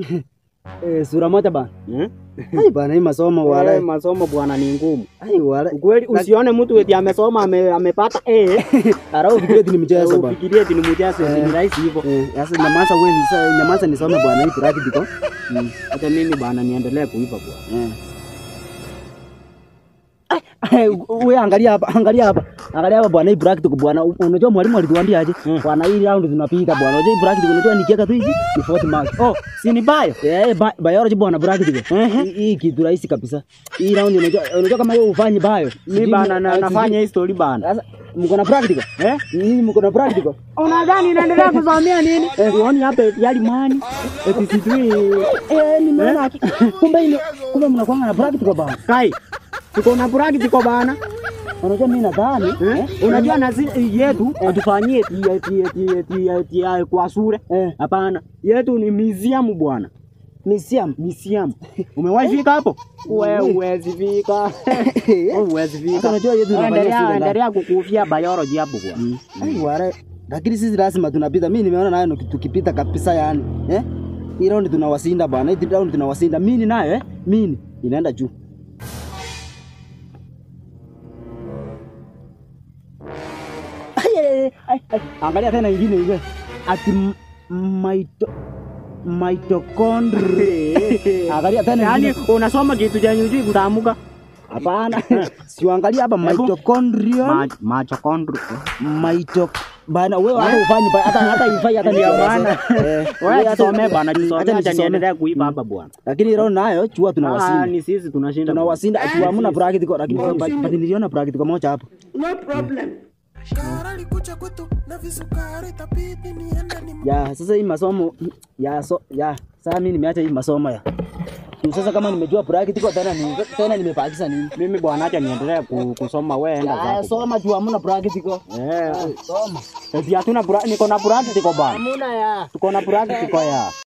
Eh, sura moja bana. Eh? Ai bana hii masomo Eh, wala. masomo bwana ni ngumu. Ai wala. Ukweli usione mtu eti amesoma ame, amepata A. Arau fikiria eti ni mchezo bana. Ufikirie eti ni mchezo eti ni rahisi hivyo. Eh, sasa nyamaza wewe ni nyamaza nisome bwana hii practical. Mm. Hata mimi bwana niendelee kuiva bwana. Eh. Ai, wewe angalia hapa, angalia hapa. Angalia hapa bwana hii practical bwana. Unajua mwalimu alituambia aje? Mm. Bwana hii round tunapita bwana. Unajua hii practical unajua nikiweka tu hivi ni 40 marks. Oh, si ni bayo? Eh, bi- biology bwana practical. Ehe. Hii- Hii kitu rahisi kabisa. Hii round unajua unajua kama wewe ufanye bio. Mimi bana na, nafanya hii story bana. Sasa mko na practical? Eh? Hii mko na practical? Unadhani inaendelea kusomea nini? Uoni hapa eti yali mani. Eti sijui Eh, nimeona haki- kumbe ile kumbe mnakuwa na practical bwana. kai. Tuko na practical bana. Unajua mimi nadhani Eh? eh, Unajua na zi- yetu hatufanyie eti eti eti eti eti ya kwa shule. eh, Hapana. Yetu ni museum bwana. museum. Museum. Umewahi fika hapo? Wewe huwezi fika. Wewe huwezi Sasa fika. unajua yetu tunafanyia Endelea shule ndani. endelea kukufia biology hapo bwana. Ai wale. Lakini sisi lazima tunapita. Mimi nimeona nayo ni tukipita kabisa yani. Eh? Hii round tunawasinda bwana. Hii round tunawasinda. Mimi nayo eh? Mimi inaenda juu. Ai, ai, ai, ai, ai. Angalia tena ingine ile. Ati m- mito mitochondria. Angalia tena Yaani ingine. unasoma kitu chenye hujui kutamuka. Hapana. Siangalia hapa Hebu. mitochondria. Ma- Mitochondria. Mito bana wewe hata ufanye ba- hata hata ifai hata Ndio nieleze. maana. Eh, Wewe hata- jisomee bwana, Acha jisomee acha nisisome. niendelee kuiba hapa bwana. Lakini roho nayo chua Ah, tunawasinda. ni sisi tunashinda. Tunawasinda chua hamna practical lakini but niliona practical moja hapo. Kara likuja kwetu na visukari itabidi niende ni Ya sasa hii masomo ya so, ya sasa mimi nimeacha hii masomo ya. Tu Sasa kama nimejua practical tena ni tena nimepakisha nini? Mimi bwana, acha niendelee ku- kusoma, wewe enda Ya zako. soma jua hamna practical. Eh, Soma. eti hatuna pra- niko na practical bwana. Hamna ya. Tuko na practical ya.